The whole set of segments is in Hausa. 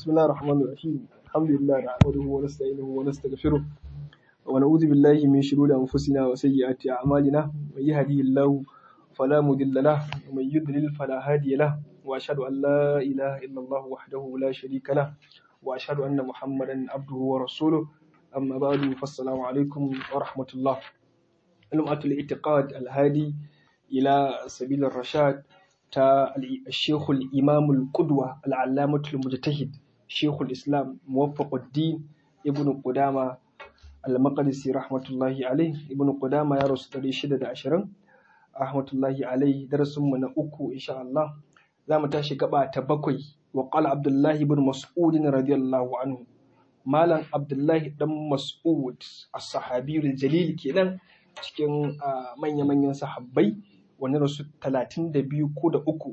بسم الله الرحمن الرحيم الحمد لله نحمده ونستعينه ونستغفره ونعوذ بالله من شرور أنفسنا وسيئات أعمالنا من يهديه الله فلا مضل له ومن يضلل فلا هادي له وأشهد أن لا إله إلا الله وحده لا شريك له وأشهد أن محمدا عبده ورسوله أما بعد فالسلام عليكم ورحمة الله لمعة الاعتقاد الهادي إلى سبيل الرشاد تا الشيخ الإمام القدوة العلامة المجتهد شيخ الإسلام موفق الدين ابن قدامة المقدسي رحمة الله عليه ابن قدامة يا رسول شدة عشرين رحمة الله عليه درس من أكو إن شاء الله za mu tashi gaba ta bakwai wa qala abdullahi ibn mas'ud radiyallahu anhu malam abdullahi dan mas'ud as-sahabiyul jalil kenan cikin manya-manyan sahabbai wani rasu 32 ko da uku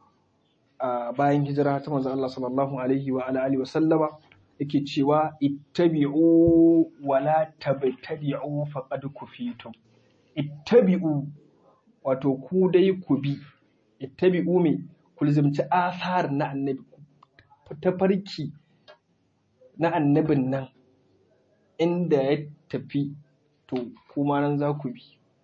bayan hijira ta manzon Allah sallallahu alaihi wa alihi wa sallama yake cewa ittabi'u wa la tabtadi'u faqad kufitum ittabi'u wato ku dai ku bi ittabi'u me ku lizimci asar na annabi tafarki na annabin nan inda ya tafi to kuma nan za ku bi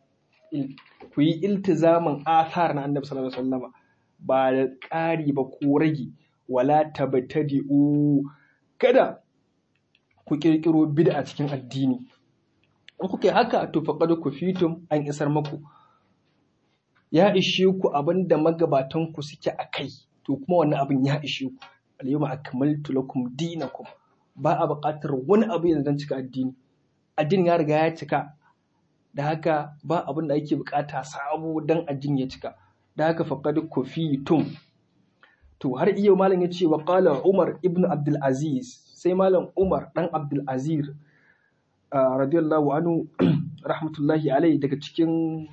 ku yi iltizamin asar na annabi sallallahu alaihi wasallama ba da ƙari ba ko rage wala tabtadi'u kada ku kirkiro bid'a cikin addini in kuka yi haka to faqad kufitum an isar maku ya ishe ku abin da magabatan ku suke a kai to kuma wannan abin ya ishe ku alyawma akmaltu lakum dinakum ba a buƙatar wani abu yanzu don cika addini addini ya riga ya cika da haka ba abin da ake buƙata sabo don addini ya cika da haka faqad kufitum to har iya malam ya ce wa qala umar ibn abdul aziz sai malam umar dan abdul aziz radiyallahu anhu rahmatullahi alai daga cikin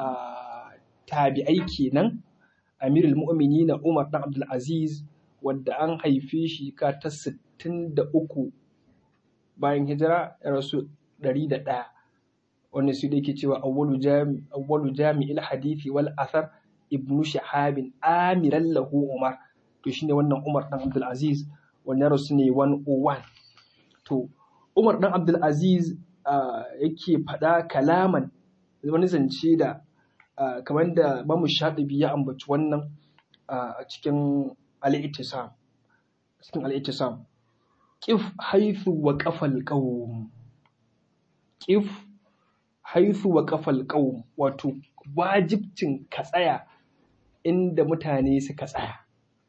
tabi'ai kenan amirul mu'minina umar dan abdul aziz wadda an haife shi ka ta 63 bayan hijira ya rasu 101 wanda su da yake cewa awwalu jami'il hadithi wal athar ibnu shahabin amiran lahu umar to shine wannan umar dan abdul aziz wanda rasu ne 101 to umar dan abdul aziz yake faɗa kalaman wani zance da kamar da mamu shaɗibi ya ambaci wannan a cikin al'itisam cikin al'itisam ƙif haithu wa ƙafal ƙawum ƙif haithu wa ƙafal ƙawum wato wajibcin ka tsaya inda mutane suka tsaya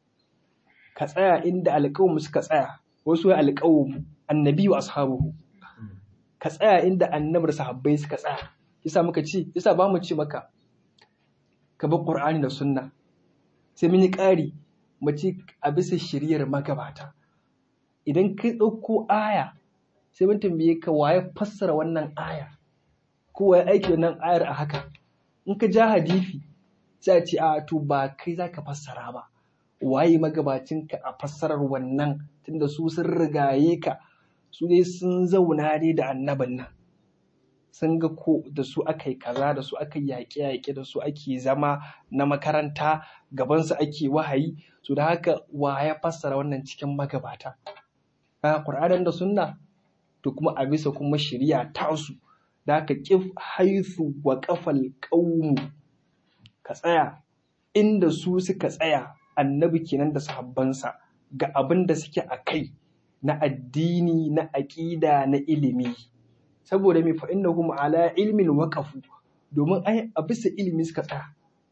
ka tsaya inda alƙawum suka tsaya wasu ya alƙawum annabi wa ashabuhu ka tsaya inda annabar sahabbai suka tsaya yasa muka ce yasa ba mu ce maka ka bar Qur'ani da sunna sai mun yi ƙari mace a bisa shiriyar magabata idan ka ɗauko aya sai mun tambaye ka waye fassara wannan aya ko waye aiki wannan ayar a haka in ka ja hadisi sai a ce a to ba kai zaka fassara ba waye magabacin ka a fassarar wannan tunda su sun rigaye ka su dai sun zauna ne da annabin nan sun ga ko da su aka yi kaza da su aka yi yaƙe-yaƙe da su ake zama na makaranta gabansu ake wahayi su da haka wa ya fassara wannan cikin magabata a ƙur'anin da sunna to kuma a bisa kuma shari'a tasu da haka ƙif haisu wa ƙafal ƙaunu ka tsaya inda su suka tsaya annabi kenan da sahabbansa ga abin da suke a kai na addini na aƙida na ilimi saboda mai fa'innahum ala ilmin waqafu domin ai a bisa ilimi suka tsaya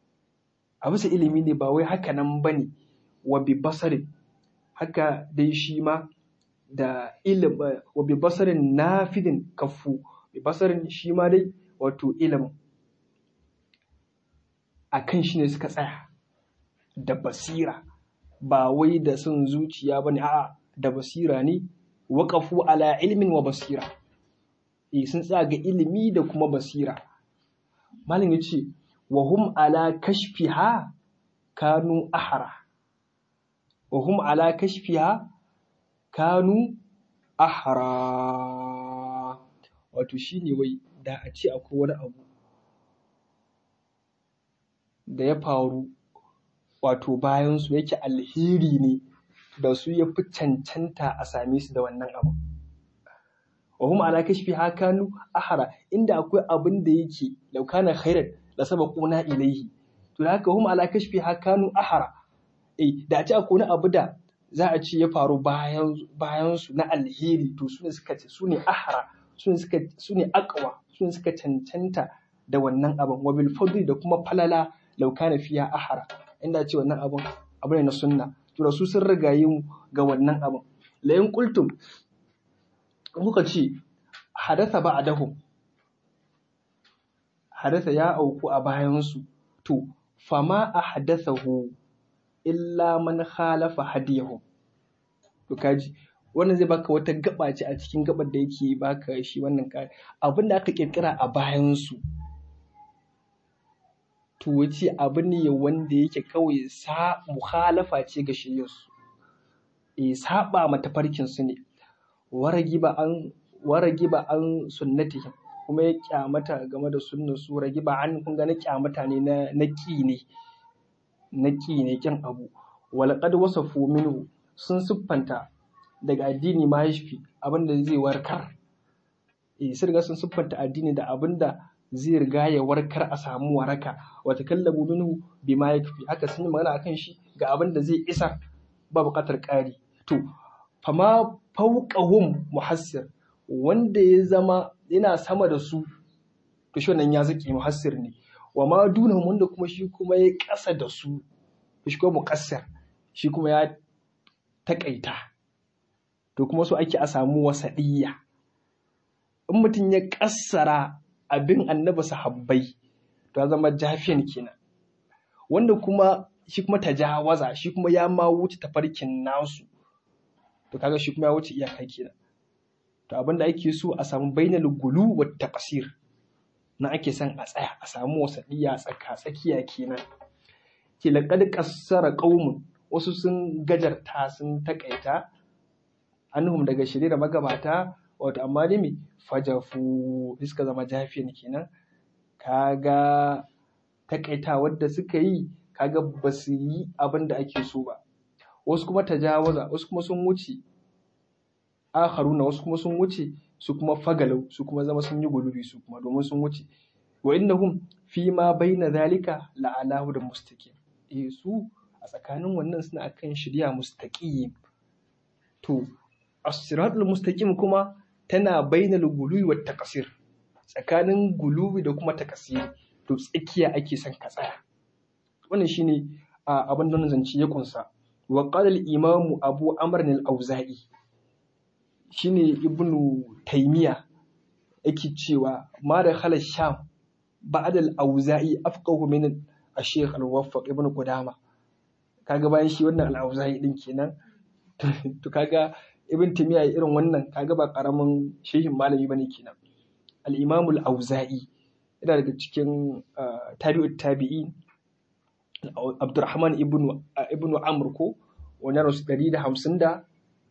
a bisa ilimi ne ba wai haka nan bane wa bi basarin haka dai shi ma da ilim wa bi basarin nafidin kafu bi basarin shi ma dai wato ilim akan shi ne suka tsaya da basira ba wai da son zuciya bane a'a da basira ne waqafu ala ilmin wa basira e sun tsaya ga ilimi da kuma basira malam yace wa hum ala kashfiha kanu ahara wa hum ala kashfiha kanu ahara wato shine wai da a ce akwai wani abu da ya faru wato bayan su yake alheri ne da su ya fi cancanta a same su da wannan abu wa hum ala kashfi hakanu ahara inda akwai abin da yake laukana khairan da sabaquna ilaihi to da haka hum ala kashfi hakanu ahara eh da a ce akwai wani abu da za a ce ya faru bayan bayan su na alheri to su ne suka ce su ne ahara su ne suka su ne aqwa su ne suka cancanta da wannan abin wa bil fadli da kuma falala laukana fiya ahara inda ce wannan abin abu ne na sunna to da su sun rigaye mu ga wannan abin la in qultum kuka ce hadatha ba'dahu hadatha ya auku a bayansu to fama ahdathahu illa man khalafa hadiyahu to kaji wannan zai baka wata gaba ce a cikin gabar da yake baka shi wannan kare abin da aka kirkira a bayansu to wace abu ne wanda yake kawai sa mukhalafa ce ga shiryarsu eh saba mata farkin su ne waragiba an waragiba an sunnatihim kuma ya kyamata game da sunnar su ragiba an kun ga na kyamata ne na na ki ne na ki ne kin abu walaqad wasafu minhu sun siffanta daga addini ma yashfi abinda zai warkar eh sun riga sun siffanta addini da abinda zai riga ya warkar a samu waraka wa takallabu minhu bima yakfi haka sun yi magana akan shi ga abinda zai isa ba buƙatar ƙari to fama fauqahum muhassir wanda ya zama yana sama da su to shi wannan ya zaki muhassir ne wa ma dunahum wanda kuma shi kuma ya ƙasa da su to shi kuma muqassir shi kuma ya taƙaita to kuma so ake a samu wasaɗiyya in mutum ya ƙassara abin annabi sahabbai to ya zama jafiyan kenan wanda kuma shi kuma tajawaza shi kuma ya ma wuce tafarkin nasu to kaga shi kuma ya wuce iyaka kenan to abin da ake so a samu bainal gulu wa taqsir na ake son a tsaya a samu wasadiya tsaka tsakiya kenan ke laqad qassara qaumun wasu sun gajarta sun takaita anhum daga shirye da magabata wato amma dai me fajafu suka zama jafiyan kenan kaga takaita wadda suka yi kaga ba su yi abin da ake so ba wasu kuma tajawaza wasu kuma sun wuce akharuna wasu kuma sun wuce su kuma fagalau su kuma zama sun yi gulubi su kuma domin sun wuce wa innahum fi ma baina zalika la alahu da mustaqim eh su a tsakanin wannan suna akan shirya mustaqim to as-siratul mustaqim kuma tana bainal gulubi wa taqsir tsakanin gulubi da kuma takasiri to tsakiya ake son ka tsaya wannan shine abin da zance ya kunsa wa qala al-imam abu amr al-auza'i shine ibnu taymiya yake cewa ma da khala sham ba'd al-auza'i afqahu min al-shaykh al-muwaffaq ibn qudama kaga bayan shi wannan al-auza'i din kenan to kaga ibn taymiya irin wannan kaga ba karamin shehin malami bane kenan al-imam al-auza'i yana daga cikin tabi'ut tabi'in Abdurrahman ibn ibn Amr ko wani rasu ɗari da hamsin da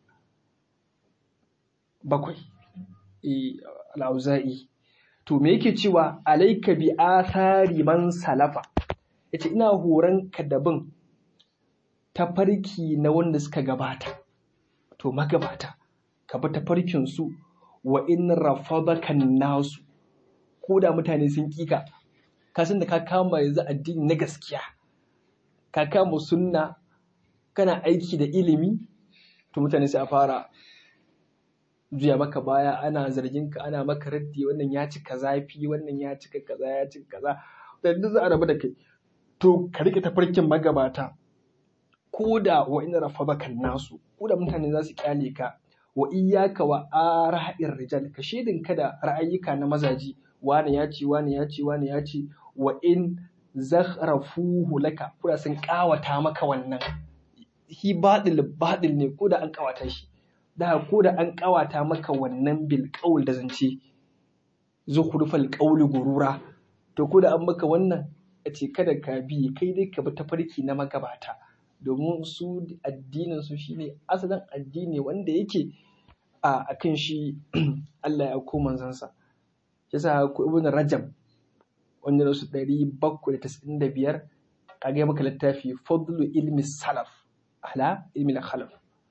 bakwai al'auza'i to me yake cewa alaika bi athari man salafa yace ina horon ka da bin tafarki na wanda suka gabata to magabata ka bi tafarkin su wa in rafadaka nasu ko da mutane sun kika ka san da ka kama yanzu addini na gaskiya ka kama sunna kana aiki da ilimi to mutane sai a fara juya maka baya ana zargin ka ana maka raddi wannan ya cika zafi wannan ya cika kaza ya cika kaza da duk za a rabu da kai to ka rike tafarkin magabata ko da wa ina rafabakan nasu ko da mutane za su kyale ka wa iyyaka wa ara'ir rijal ka shedin ka da ra'ayyuka na mazaji wani ya ce wani ya ce wani ya ce wa in zakhrafuhu laka ko da sun kawata maka wannan hi baɗil baɗil ne ko da an kawata shi da ko da an kawata maka wannan bil qaul da zance zukhrufal qawli gurura to ko da an maka wannan a ce kada ka bi kai dai ka bi tafarki na magabata domin su addinin su shine asalin addini wanda yake a akan shi Allah ya ko manzansa yasa ko ibn rajab wanda rasu ɗari bakwai da tasa'in da biyar kaga maka littafi fadlu ilmi salaf ala ilmi khalaf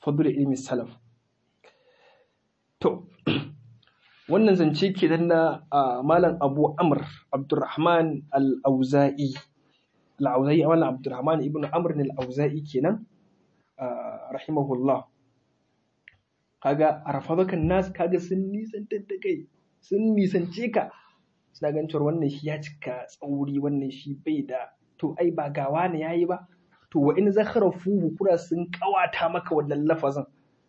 fadl ilmi salaf to wannan zance ke na malam abu amr abdurrahman al-auza'i al-auza'i malam abdurrahman ibn amr al-auza'i kenan rahimahullah kaga arafabakan nas kaga sun nisantar da kai sun nisance ka suna ganin cewa wannan shi ya cika tsauri wannan shi bai da to ai ba gawa ne yayi ba to wa in zakharafu kura sun kawata maka wannan lafazin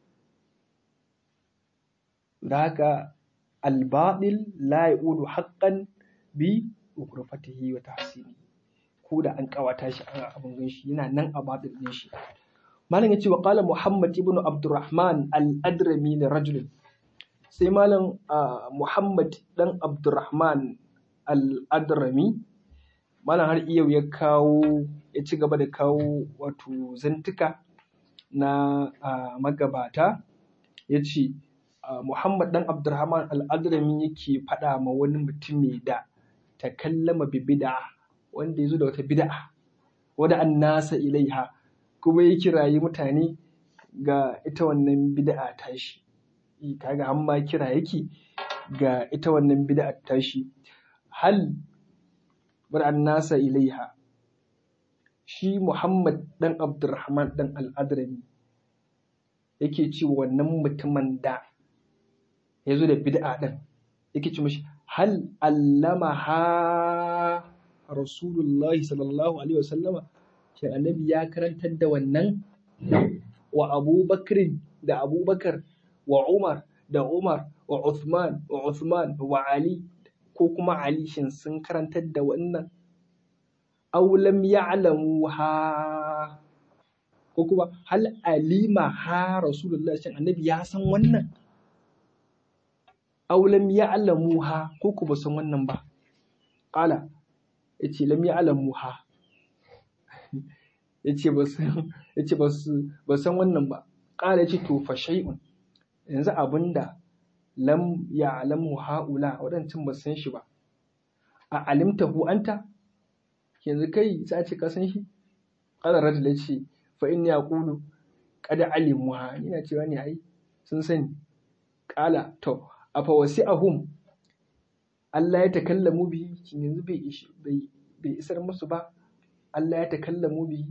da haka albaɗil la ya'udu haqqan bi ukurfatihi wa tahsini ko da an kawata shi an abin ganshi yana nan a baɗil din shi malam yace wa qala muhammad ibn abdurrahman al-adrami li rajul sai malam muhammad dan abdurrahman al-adrami malam har iya ya kawo ya ci gaba da kawo wato zantuka na magabata ya ce Muhammad dan Abdurrahman al-Adrami yake faɗa ma wani mutumi da ta kallama bi bid'a wanda ya zo da wata bid'a wada an nasa ilaiha kuma ya kirayi mutane ga ita wannan bid'a tashi kaga an ma kira yake ga ita wannan bid'a tashi hal wada an nasa ilaiha shi Muhammad dan Abdurrahman dan al-Adrami yake cewa wannan mutumin da ya zo da bid'a ɗin yake ce mashi hal allama ha rasulullahi sallallahu alaihi wasallama shin annabi ya karantar da wannan wa abubakar da abubakar wa umar da umar wa uthman wa uthman wa ali ko kuma ali shin sun karantar da wannan aw lam ya'lamu ha ko kuma hal alima ha rasulullahi shin annabi ya san wannan aw lam ya'lamuha ko ku ba san wannan ba qala yace lam ya'lamuha yace ba san yace ba ba san wannan ba qala yace to fa shay'un yanzu abinda lam ya'lamu haula wadancan ba san shi ba a alimtahu anta yanzu kai sai ce ka san shi qala rajul yace fa inni aqulu qad alimuha ina cewa ne ai sun sani qala to afa wasi'ahum Allah ya takallamu bihi shin yanzu bai bai bai isar musu ba Allah ya takallamu bihi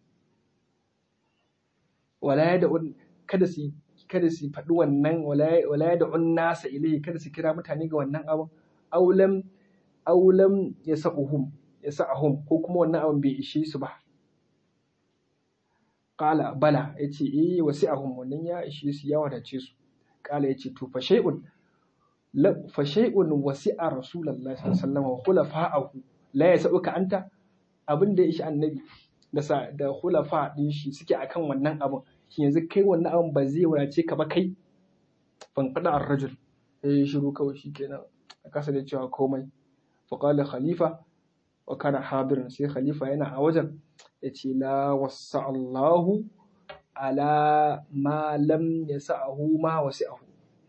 wala ya da kada su kada su faɗi wannan wala ya da nasa ilai kada su kira mutane ga wannan abin aulam aulam ya sa'uhum ya sa'ahum ko kuma wannan abin bai ishe su ba qala bala yace eh wasi'ahum wannan ya ishe su ya wadace su qala yace to fa shay'un fa shay'un wasi'a rasulullahi sallallahu alaihi wasallam wa khulafa'ahu la yasauka anta abin da ya ishi annabi da sa da khulafa din shi suke akan wannan abin shi yanzu kai wannan abin ba zai wadace ka ba kai fan qada ar-rajul eh shiru kawai shikenan a kasa da cewa komai fa qala khalifa wa kana hadirin sai khalifa yana a wajen yace la wasa Allahu ala ma lam yasa'ahu ma wasi'ahu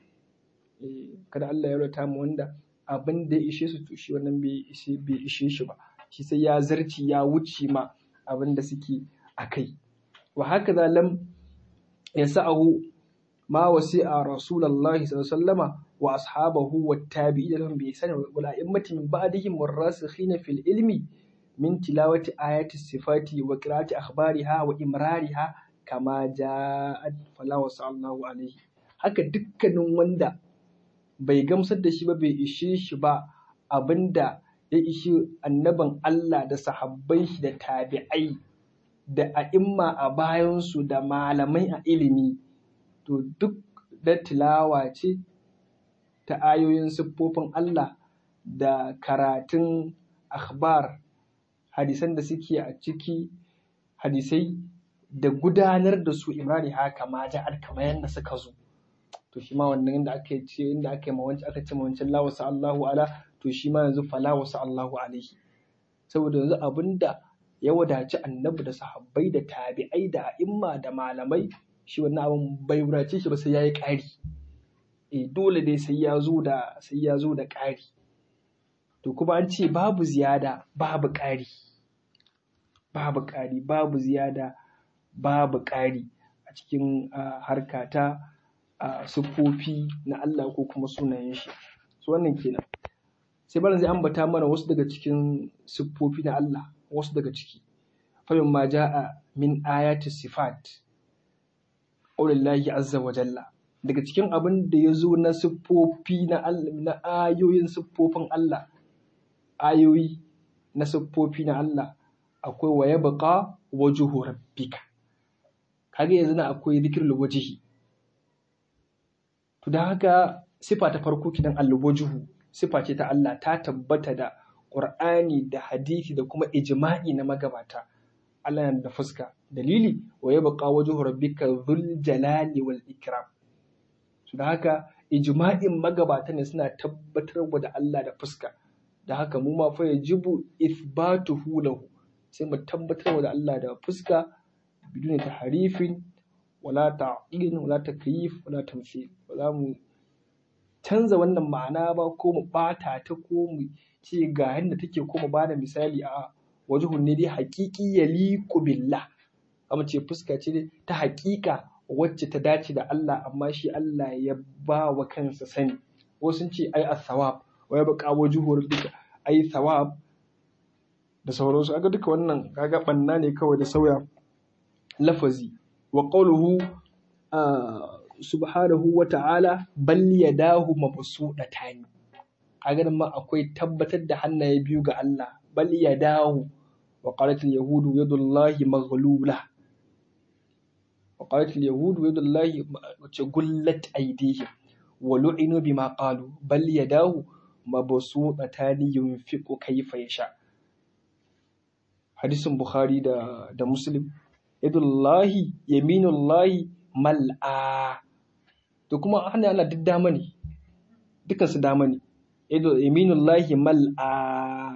kada Allah ya rata mu wanda abin da ya ishe su to shi wannan bai ishe bai ishe shi ba shi sai ya zarci ya wuce ma abin da suke a kai wa haka za lam yasa'ahu ma wasi'a rasulullahi sallallahu alaihi wasallama wa ashabahu wa tabi'ina lahum bi ihsan wal a'immati min ba'dihim warasikhina fil ilmi min tilawati ayati sifati wa qira'ati akhbariha wa imrariha kama ja'at fala wasallahu alaihi haka dukkanin wanda bai gamsar da shi ba bai ishe shi ba abinda ya ishi annaban Allah da sahabbai shi da tabi'ai da a'imma a bayansu da malamai a ilimi to duk da tilawa ce ta ayoyin siffofin Allah da karatun akhbar hadisan da suke a ciki hadisai da gudanar da su imrani haka ma ja'ar kamar yadda suka zo to shi ma wannan inda aka ce inda aka yi mawanci aka ce mawancin la wasu Allahu ala to shi ma yanzu fala wasu Allahu alaihi saboda yanzu abinda ya wadaci annabi da sahabbai da tabi'ai da a'imma da malamai shi wannan abin bai wadace shi ba sai yayi ƙari eh dole dai sai ya zo da sai ya zo da ƙari to kuma an ce babu ziyada babu ƙari babu ƙari babu ziyada babu ƙari a a cikin harka ta siffofi na Allah ko kuma sunayen shi su wannan kenan sai barin zai ambata mana wasu daga cikin siffofi na Allah wasu daga ciki famin ma ja'a min ayati sifat ƙaulillahi azza wa jalla daga cikin abin da ya zo na siffofi na Allah na ayoyin siffofin Allah ayoyi na siffofi na Allah akwai wa yabqa wajhu rabbika kage yanzu na akwai zikrul wajhi to da haka sifa ta farko kidan alwajhu sifa ce ta Allah ta tabbata da Qur'ani da hadisi da kuma ijma'i na magabata Allah yana da fuska dalili wa yabqa wajhu rabbika dhul jalali wal ikram to da haka ijma'in magabata ne suna tabbatar da Allah da fuska da haka mu ma fa yajibu ithbatuhu lahu sai mu tabbatar da Allah da fuska biduni tahrifin wala ta'in wala takyif wala tamthil ba za mu canza wannan ma'ana ba ko mu bata ta ko mu ce ga yadda take ko mu bada misali a wajhun ne dai haqiqi yaliqu billah amma ce fuska ce ta haƙiƙa wacce ta dace da Allah amma shi Allah ya ba wa kansa sani wasu sun ce ai as-sawab wa ya baka wajhuhur duka ai thawab da sauransu aga duka wannan kaga banna ne kawai da sauya lafazi wa qawluhu subhanahu wa ta'ala bal yadahu mabsudatani kaga nan ma akwai tabbatar da hannaye biyu ga Allah bal yadahu wa qalat al-yahudu yadullahi maghlula wa qalat al-yahudu yadullahi wace gullat aydihim wa lu'inu bima qalu bal yadahu mabsutatani yunfiqu kayfa yasha hadisin bukhari da da muslim yadullahi yaminullahi mal'a to kuma hannun Allah duk dama ne dukan su dama ne yaminullahi mal'a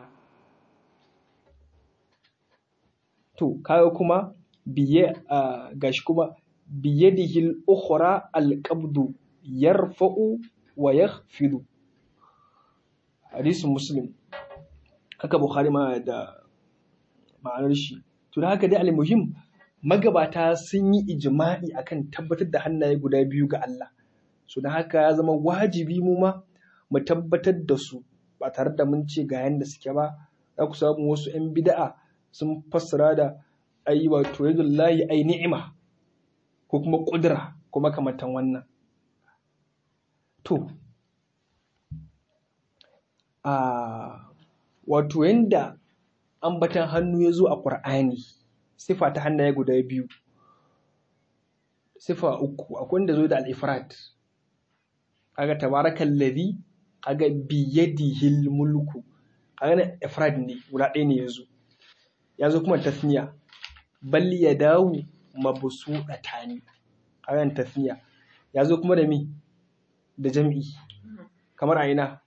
to kaga kuma biye gashi kuma biyadihi al-ukhra al-qabdu yarfa'u wa yakhfidu hadisin muslim haka bukhari ma da ma'anar shi to da haka dai al-muhim magabata sun yi ijma'i akan tabbatar da hannaye guda biyu ga Allah so da haka ya zama wajibi mu ma mu tabbatar da su ba tare da mun ce ga yanda suke ba za ku samu wasu 'yan bida'a sun fassara da ai wato yadullahi ai ni'ima ko kuma kudura ko makamantan wannan to a wato yanda ambatan hannu ya zo a ƙur'ani sifa ta hannaye guda biyu sifa uku akwai wanda zo da al-ifrat kaga tabarakal ladhi kaga biyadihil mulku kaga na ifrad ne guda ɗaya ne yazo yazo kuma tasniya bal yadahu mabsudatani kaga tasniya yazo kuma da mi da jam'i kamar a ina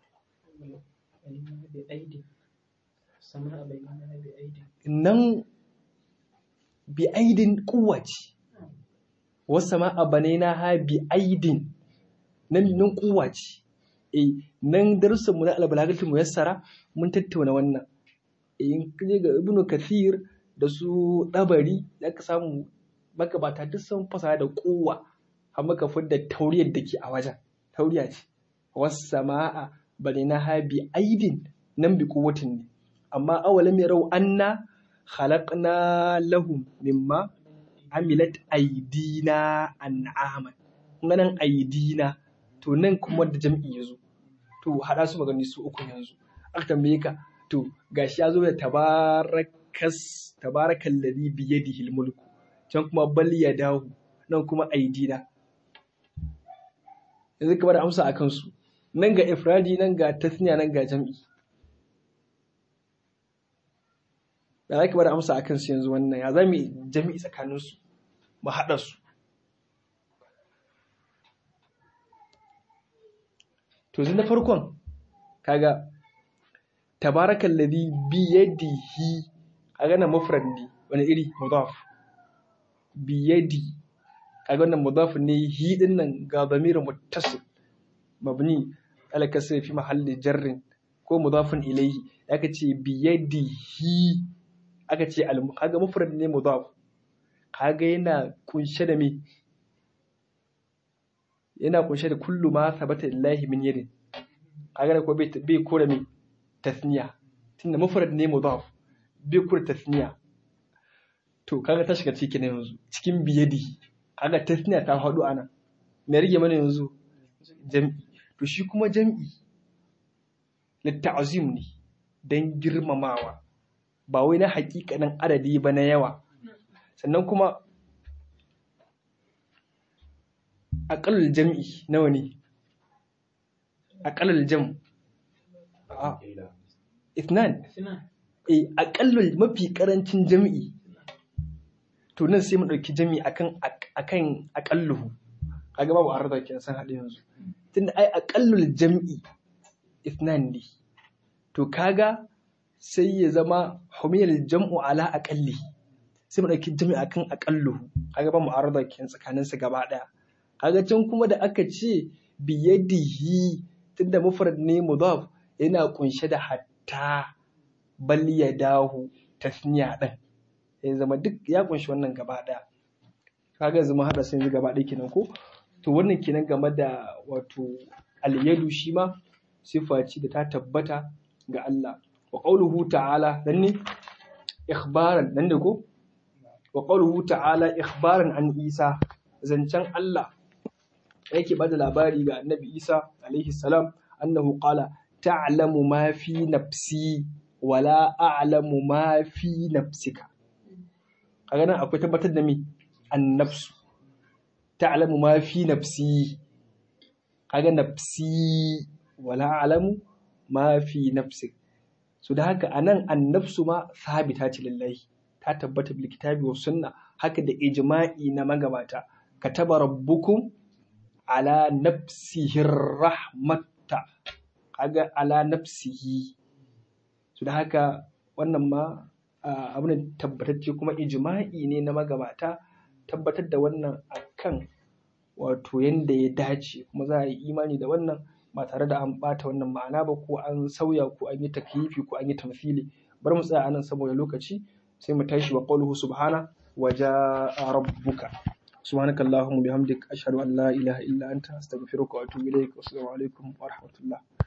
nan bi aidin kuwace wasu ma abanai na ha bi aidin nan nan kuwace e nan darussan mu na albalagatul muyassara mun tattauna wannan in kaje ga ibnu kathir da su dabari da ka samu magabata duk sun fasa da kuwa har maka fidda tauriyar da ke a wajen tauriya ce wasu sama'a bane na ha bi aidin nan bi kuwatin ne amma awalam yarau anna khalaqna lahum mimma amilat aidina an'aman nan aidina to nan kuma da jam'i yazo to hada su magani su uku yanzu aka tambaye ka to gashi yazo da tabarakas tabarakal ladhi bi yadihi mulku can kuma bal yadahu nan kuma aidina yanzu ka bada amsa akan su nan ga ifradi nan ga tasniya nan ga jam'i da za ki bada amsa a kansu yanzu wannan ya za mu jami'i tsakaninsu mu haɗa su to na farkon kaga tabarakan ladhi biyadihi kaga nan mufrad ne wani iri mudaf biyadi kaga wannan mudaf ne hi din nan ga damirin muttasil mabni ala kasri fi mahalli jarrin ko mudafin ilayhi aka ce biyadihi aka ce kaga mufrad ne mudaf kaga yana kunshe da me yana kunshe da kullu ma sabata lillahi min yadin kaga da ko bai bai kore me tasniya tunda mufrad ne mudaf bai kore tasniya to kaga ta shiga cikin yanzu cikin biyadi kaga tasniya ta faɗo ana me rage mana yanzu jam'i to shi kuma jam'i litta'zim ne dan girmamawa ba wai na hakikanin adadi ba na yawa sannan kuma aƙalul jam'i nawa ne aƙalul jam ithnan eh aƙalul mafi ƙarancin jam'i to nan sai mu ɗauki jam'i akan akan aƙalluhu kaga babu arda ke san haɗe yanzu tunda ai aƙallul jam'i ithnan ne to kaga sai ya zama humiyal jam'u ala aqalli sai mu dauki jam'i akan aqalluhu kaga ba mu arada kin tsakanin su gaba daya kaga can kuma da aka ce biyadihi tunda mufrad ne mudaf yana kunshe da hatta bal yadahu tasniya din ya zama duk ya kunshi wannan gaba daya kaga zama hada sai yanzu gaba daya kenan ko to wannan kenan game da wato al-yadu shi ma sifa ce da ta tabbata ga Allah wa qawluhu ta'ala dan ne ikhbaran dan da ko wa qawluhu ta'ala ikhbaran an Isa zancen Allah yake bada labari ga Annabi Isa alaihi salam annahu qala ta'lamu ma fi nafsi wala a'lamu ma fi nafsika kaga nan akwai tabbatar da me annafsu ta'lamu ma fi nafsi kaga nafsi wala a'lamu ma fi nafsik so da haka anan annafsu ma sabita ce lillahi ta tabbata bil kitabi wa sunna haka da ijma'i na magabata kataba rabbukum ala nafsihi rahmata kaga ala nafsihi so da haka wannan ma abin tabbatacce kuma ijma'i ne na magabata tabbatar da wannan akan wato yanda ya dace kuma za a yi imani da wannan ba tare da an ɓata wannan ma'ana ba ko an sauya ko an yi takyifi ko an yi tamthili bar mu tsaya anan saboda lokaci sai mu tashi wa qawluhu subhana wa jaa rabbuka subhanaka allahumma bihamdik ashhadu an la ilaha illa anta astaghfiruka wa atubu ilaik wa assalamu alaikum wa rahmatullah